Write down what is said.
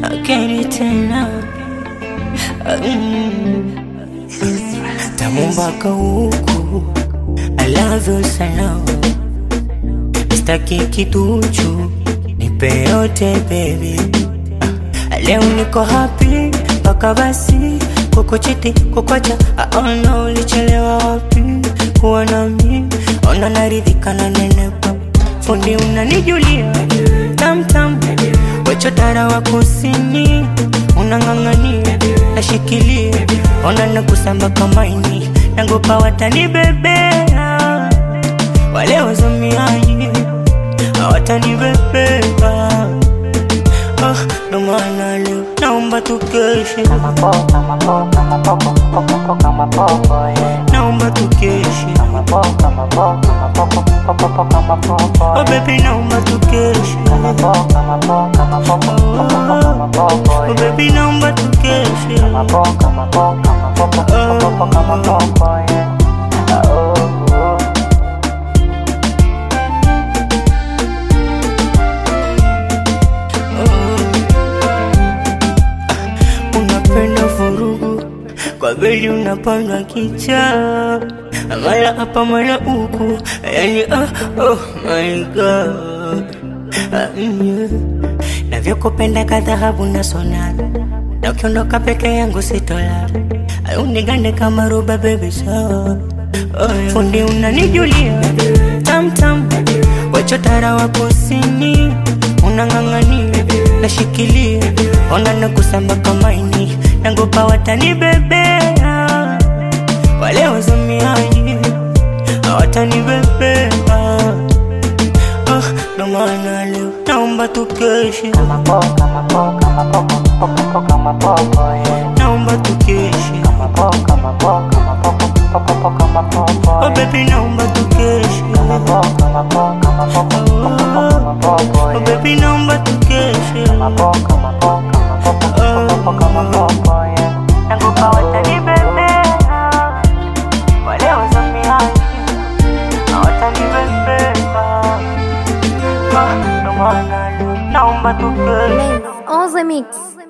akeni tena Mm. tamu mpaka huku I love you sana staki kituchu nipe yote baby Ah, leo niko happy mpaka basi kukuchiti kukwacha aona ulichelewa wapi kuwa nami ona naridhika na nenepa fundi unanijulia tamtam wechotara wa kusini unang'ang'ania nashikilia ona nakusamba kamaini nangopa watanibebea wale wazomiaji hawatanibebea Ah, ndo maana leo naomba tukeshe naomba tukeshe oh baby naomba tukeshe oh baby naomba tukeshe unapenda vurugu kwa beli unapanga kicha mara hapa mara huku yani ah, oh my god ah, yeah. navyokupenda kadhahabu na sonana na ukiondoka peke yangu sitolala unigande kama ruba bebi sawa oh, yeah. fundi unanijulia tamtam wachotara wa kusini unang'ang'ania nashikilia ona nakusamba kamaini nangopa watanibebea wale wazomiaji hawatanibebea Ah, ndo maana leo naomba tukeshe naomba tukeshe oh baby naomba tukeshe oh baby naomba tukeshe nakupa watanibebea wale wazomiaji hawatanibebea Ah, ndo maana leo naomba tukeshe On the mix.